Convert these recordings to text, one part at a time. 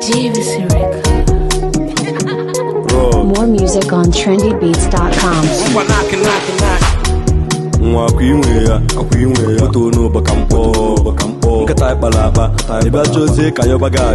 JVC Record. Raw, More music on trendybeats.com. Ngwa knock knock knock. nwa akwa inwe ya akwa inwe ya otu n'ụbọ ka mkpọ ka mkpọ nkịta ịkpara akpa ịbịa chọzie ka yọba gị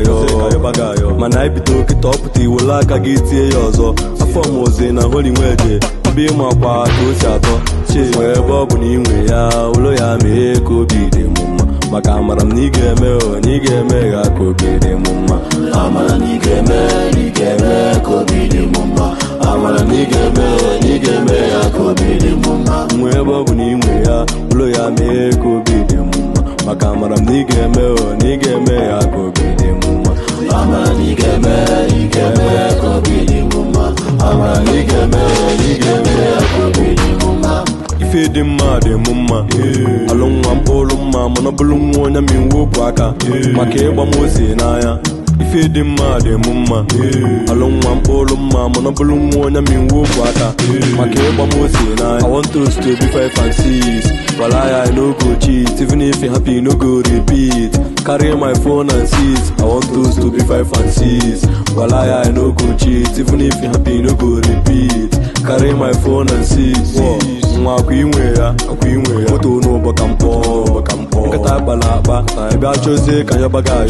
ayọ mana anyị bido kịta ọpụta iwere aka gị tie ya ọzọ afọ m ozi na holi nweje ebe ịma akwa ka o si atọ chi nwee ebe ọ bụ na inwe ya ụlọ ya mee ka obi dị m mma maka amara m na ị ga-eme o na ị ga-eme ya ka obi dị m mma amara na ị ga-eme na ị ga-eme ka obi dị m mma amara na ị ga-eme o na ị ga-eme ya ka obi dị m mma nwee ebe ọ bụ na ị nwe ya ụlọ ya mee ka obi dị m mma maka amara m na ị ga-eme o na ị ga-eme ya ka obi dị m mma amara na ị ga-eme ị ga-eme ka obi dị m mma amara na ị ga-eme o na ị ga-eme ya ka obi dị m mma ife dị mma dị m mma alụ nwa mkpụrụ mma mana ọ bụrụ nwa onye ma iwu okwu aka maka ịgba m ose n'anya ife dị mma dị m mma alụ nwa mkpụrụ mma mana ọ bụrụ nwa onye ma iwu okwu aka maka ịgba m ose n'anya I want us to be five and six While I, I no go cheat Even if you happy, no go repeat Carry my phone and seize I want us to be five and six While I, I no go cheat Even if you happy, no go repeat Carry my phone and seize nwa akwa inwe ya akwa inwe ya moto n'ụbọ ka mkpọ ka mkpọ nkịta gbara akpa ebe a chọzie ka yọba gị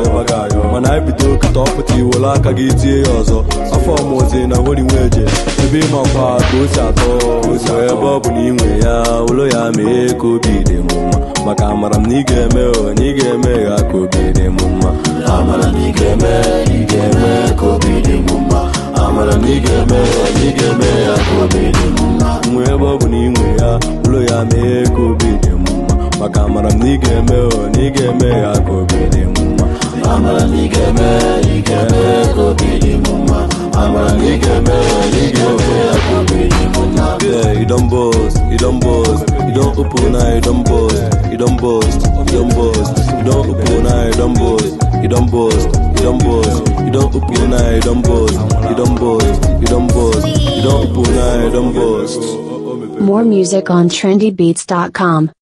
ayọ mana anyị bido kịta ọpụta iwere aka gị tie ya ọzọ afọ ọmụzi na hori nweje ebe ịmakwa ka o si atọ osi ebe ọ bụ na inwe ya ụlọ ya mee ka obi dị m mma maka amara m na ị ga-eme o na ị ga-eme ya ka obi dị m mma amara na ị ga-eme ị ga-eme ka obi dị m mma amara na ị ga-eme o na ị ga-eme ya ka obi dị m mma nwee ebe ọ bụ na inwe ya ụlọ ya mee ka obi dị m mma maka amara m na ị ga-eme o na ị ga-eme ya ka obi dị m mma amara na ị ga-eme ị ga-eme ka obi dị m mma amara na ị ga-eme o na ị ga-eme ya ka obi dị m mma yeah you don boast you don boast you don open eye you don boast you don boast you don boast you don open eye you don boast you don boast you don boast you don open eye you don boast you don boast you don boast you don open eye you don boast More music on trendybeats.com.